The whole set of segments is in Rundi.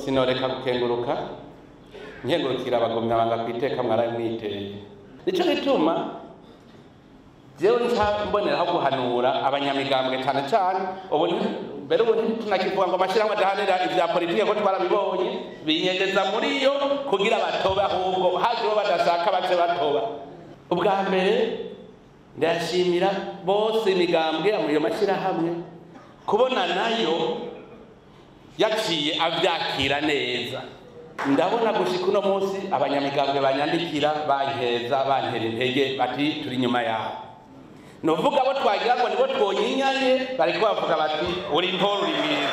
sinoreka gukenguruka nkengurukira abagumyabanga ku iteka mwaramwiteye nico gituma jewe nca mboneraho guhanura abanyamigambwe cane cane ubu mbere ubu ntitunakivuga ngo amashyirahamwe adahanira ivya politike ko twarabibonye binyegeza muri yo kugira batobe ahubwo hajeho badashaka bace batoba ubwa mbere ndashimira bose imigambwe iyo mashyirahamwe kubona nayo yaciye avyakira neza ndabona gushika uno munsi abanyamigambwe banyandikira bankeza bantera intege bati turi inyuma yawe nuvuga abo twagira ngo nibo twonyinyanye bariko bavuga bati uri ntoro uri mwiza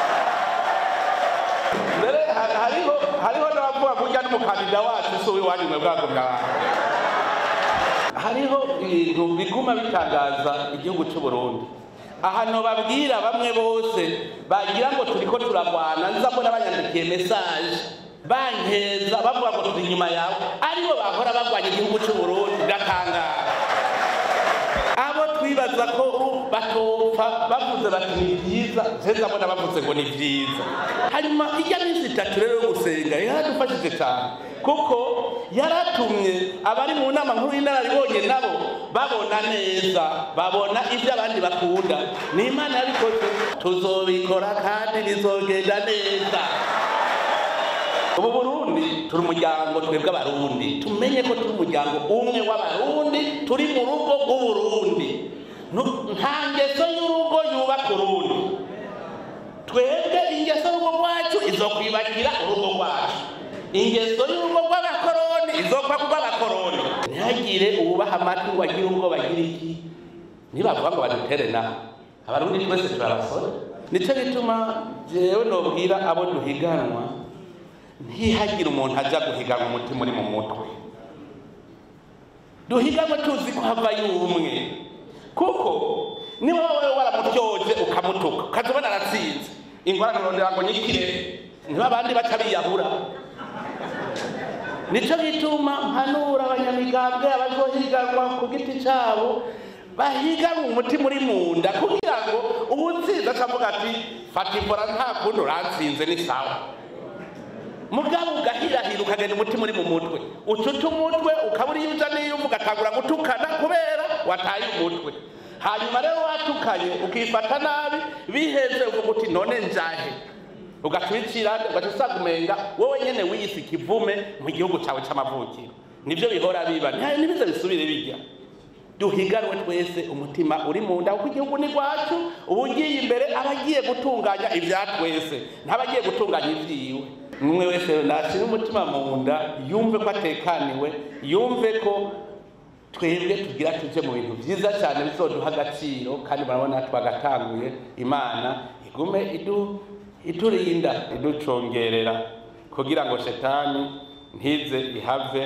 mbere hariho hariho n'abavuga kurya n'umukandida wacu si uwiwanyu mwe bwagumya abantu hariho ibintu biguma bitangaza igihugu cy'u Burundi ahantu babwira bamwe bose bagira ngo turiko turagwana nza mbona banyandikiye message bankeza bavuga ngo turi inyuma yawe aribo bahora bagwanya igihugu cy'u Burundi ndatangara abo twibaza ko batopfa bavuze bati ni byiza zeza mbona bavuze ngo ni byiza hanyuma ijya minsi itatu rero yo gusenga yaradufashije cyane kuko yaratumye abari mu nama nkuru y'inararibonye nabo babona neza babona ibyo abandi bakunda ni imana yabikoze tuzobikora kandi bizogenda neza ubu burundi turi umuryango twebwe abarundi tumenye ko turi umuryango umwe w'abarundi turi mu rugo rw'uburundi nta ngeso y'urugo yubaka urundi twebwe ingeso y'urugo rwacu izokwibakira urugo rwacu ingeso y'urugo rw'abakoroni izokwa ku rw'abakoroni ntihagire uwubaha amatwi ngo agire ubwo bagira iki nibavuga ngo badutere naho abarundi twese turabasore nicyo gituma jewe nobwira abo duhiganwa ntihagire umuntu ajya guhiganwa umutima uri mu mutwe duhiganwe tuzi ko hava y'umwe kuko niba wowe waramutyoje ukamutuka ukaza ubona aratsinze ingorane urondera ngo nyikire niba abandi baca biyahura nicyo gituma mpanura abanyamigambwe abazohiganwa ku giti cyabo bahiganwe umutima uri mu nda kugira ngo uwutsinze akavuga ati fata imbora nta kundi uratsinze ni sawa mugabo ugahirahira ukagenda umutima uri mu mutwe ucuta umutwe ukaba uriyo uja n'iyo ugatangura gutukana kubera wataye umutwe hanyuma rero watukanye ukifata nabi biheze uvuga uti none njahe ugacurikira ugaca usanga umenga wowe nyene wiyise ikivume mu gihugu cawe c'amavukiro nivyo bihora biba ntibize bisubire bijya duhiganwe twese umutima uri mu nda kuko igihugu ni rwacu uba ugiye imbere aba agiye gutunganya ibya twese ntabagiye gutunganya ibyiwe umwe wese nashyira umutima mu nda yumve ko atekaniwe yumve ko twebwe tugira tuje mu bintu byiza cyane bizoduha agaciro kandi murabona twagatanguye imana igume idu iturinda iducongerera kugira ngo shetani ntize ihave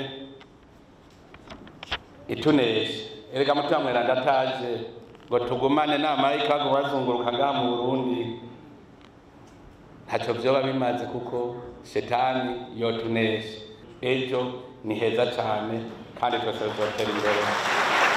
ituneshe erega mutima mweranda ataje ngo tugumane n'amarayika baguma bazunguruka ngaha mu burundi ntacyo vyoba bimaze kuko shetani yotunesha ejo ni heza cyane kandi twese tuzotera imbere